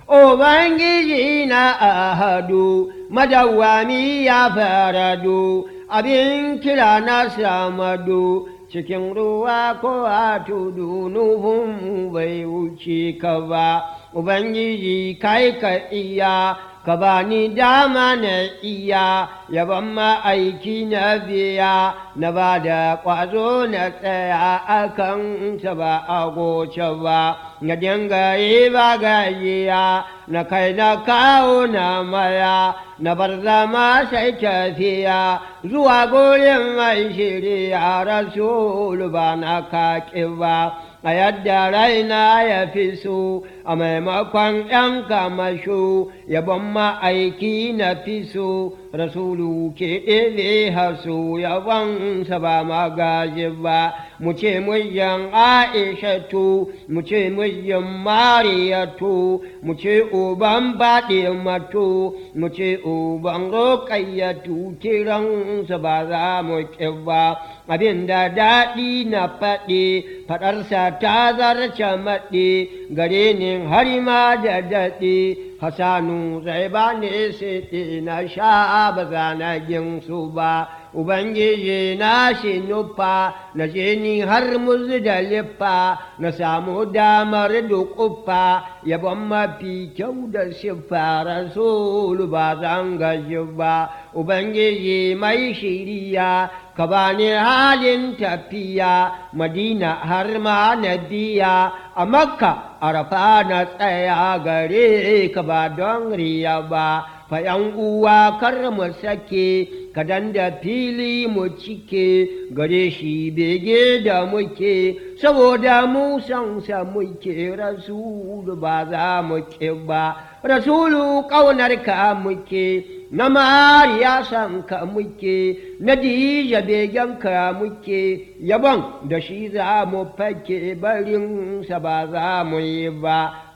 Ubangiji na ahadu, madawwami ya faradu, abin kira na samadu, cikin ruwa ko a tudu nuhun bai wuce ka ba, Ubangiji kai ka iya, ka ba ni dama na iya, yaban ma'aiki na biya, na ba da ƙwazo na tsaya akan ta ba a goce ba, na dinga yi ba gajiya, na kai na kawo na maya, na bar zama sai tafiya, zuwa gurin mai shirya rasulu ba na kaƙi ba. a yadda raina ya fi so a maimakon ‘yan kamasho yabon ma'aiki na fi so rasulu ke ɗebe haso yabonsa ba magaji ba mu ce muyyan aishatu mu ce muyyan mariyatu mu ce uban baɗe mato mu ce uban roƙayyatu kiransa ba za mu ƙi ba abin da daɗi na faɗi faɗarsa ta zarce maɗi gare ni har ma da daɗi hasanu zai ba ne siɗi na sha ba za na su ba Ubangiji na shi nufa na je ni har muzdalifa na samu damar duƙufa yabon mafi kyau da siffa rasulu ba zan gaji ba Ubangiji mai shiriya ka bani halin tafiya madina har ma na biya a makka arafa na tsaya gare ka ba don riya ba fa ‘yan uwa kar mu sake kadan da fili mu cike gare shi bege da muke saboda mu sansa muke rasulu ba za mu ke ba rasulu ƙaunarka muke na mariya san ka muke na dija begen ka muke yabon da shi za mu fake barinsa ba za mu yi ba